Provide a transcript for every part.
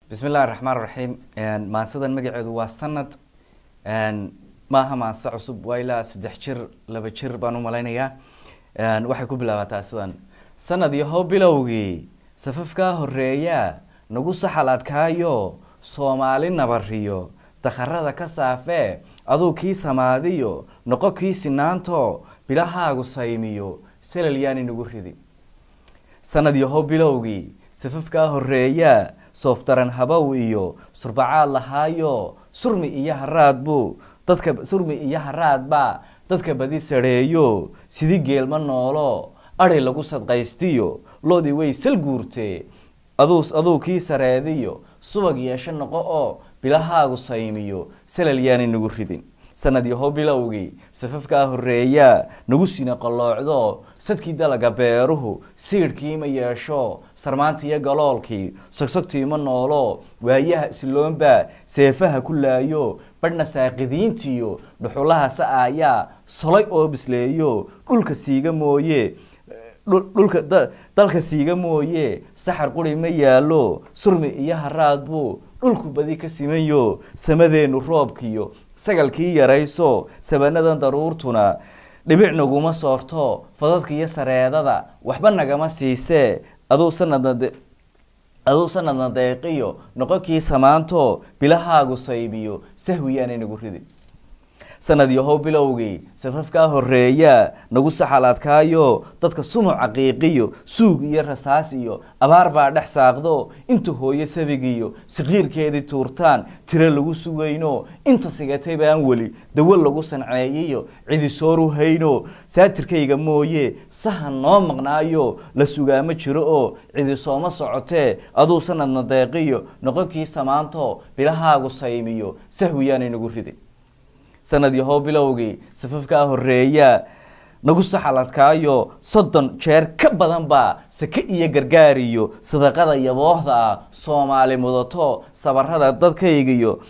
bismi illahi raxmaan raxiim maansadan magaceedu waa sanad maaha maanse cusub waa ilaa saddex jir laba jir baan u malaynayaa waxay ku bilaabataa sidan sanad yahow bilowgii safafkaa horeeyaa nagu saxal adkaayo soomaali nabariyo dakharada ka saafee aduu kii samaadiyo noqo kii sinaanto bilahaagu saymiyo salal yaani nagu ridin sanad yahow bilowgii safafkaa horeeyaa sooftaran habow iyo surbacaad lahaayo surmi iyo haraadbu dadka surmi iyo haraadba dadka badi sareeyo sidi geelma noolo ari lagu sadqaystiyo loodii way sal guurtee aduu aduu kii sareediyo subag yeesho noqo oo bilahaagu saymiyo salal yaani nagu ridin sanad yahow bilowgii safafkaa horeeyaa nagu sina qalloocdo sadkii dalaga beeruhu siidhkiima yeesho sarmaantiiyo galoolkii sogsogtiima noolo waayaha isloonbaa seefaha ku laayo badhna saaqidiintiyo dhuxulaha sa-aayaa solay oo bisleeyo dhulka siiga mooye dhulka dalka siiga mooye saxar quri ma yaalo surmi iyo haraadbu dhulku badi ka simanyo samadeenu roobkiyo sagalkii yarayso sabanadan daruurtuna dhibic naguma soorto fadadka iyo sareedada waxba nagama siisee aduu sanadna aduu sanadna deeqiyo noqonkii samaanto bilahaagu saybiyo sahwiyaanay nagu ridin sanad yahow bilowgii safafkaa horeeyaa nagu saxal adkaayo dadka sumuc caqiiqiyo suug iyo rasaas iyo abaar baa dhex saaqdo inta hooyo sabigiyo saqiirkeedii tuurtaan tiro lagu sugayno inta sigatay baan weli dawo lagu sanceeyiyo cidisooru hayno saatirkayga mooye sahan noo maqnaayo la sugaamo jiro oo cidisooma socotee aduu sanadna deeqiyo noqonkii samaanto bilahaagu saymiyo sahwiyaanay nagu ridin sanad yahow bilowgii safafkaa horeeyaa nagu saxal adkaayo soddon jeer ka badan baa sake iyo gargaariyo sadaqada yaboohda ah soomaali mudato sabarada dadkaygiyo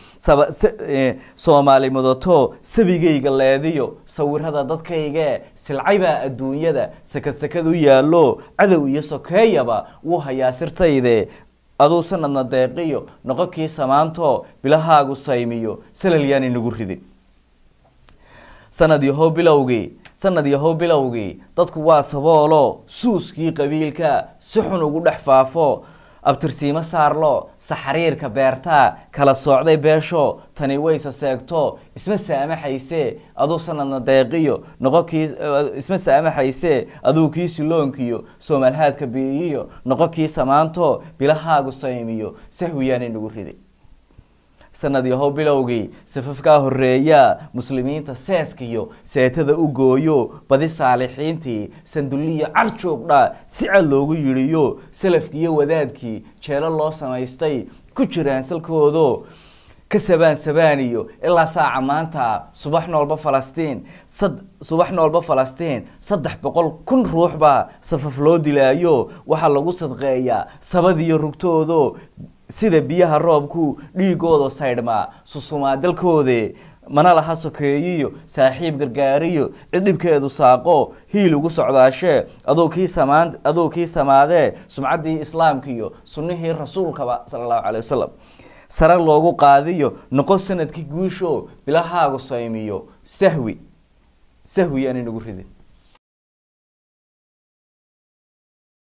soomaali mudato sabigayga leediyo sawirada dadkayge silcaybaa adduunyada sakad sakad u yaallo cadow iyo sokeeyaba wuu hayaa sirtayde aduu sanadna deeqiyo noqonkii samaanto bilahaagu saymiyo salal yaani nagu ridin sanad yahow bilowgii sanad yahow bilowgii dadku waa saboolo suuskii qabiilka si xun ugu dhex faafo abtirsiimo saarlo saxariirka beertaa kala soocday beesho tani wayse seegto isma saamaxayse aduu sanadna deeqiyo noqonkii isma saamaxayse aduu kii siloonkiyo soomaalhaadka biiyiyo noqonkii samaanto bilahaagu saymiyo sahwiyaanay nagu riday sanad yahow bilowgii safafkaa horeeyaa muslimiinta seeskiyo seetada u gooyo badi saalixiintii sandulliyo carjoogdha si cad loogu yidhiyo salafkiiyo wadaadkii jeelo loo samaystay ku jiraan salkoodo ka sabaan sabaaniyo ilaa saaca maanta subax noolba falastiin subax noolba falastiin saddex boqol kun ruux baa safaf loo dilaayo waxaa lagu sadqeeyaa sabadiyo rugtoodo sida biyaha roobku dhiigooda saydhmaa susumaa dalkoode mana laha sokeeyiyo saaxiib gargaariyo cid dhibkeedu saaqo hiil ugu socdaashee aduu kii samaan aduu kii samaadee sumcaddii islaamkiiyo sunnihii rasuulkaba sala allahu calay wasalam sare loogu qaadiyo noqo sanadkii guusho bilahaagu saymiyo sahwi sahwi yaanay nagu ridin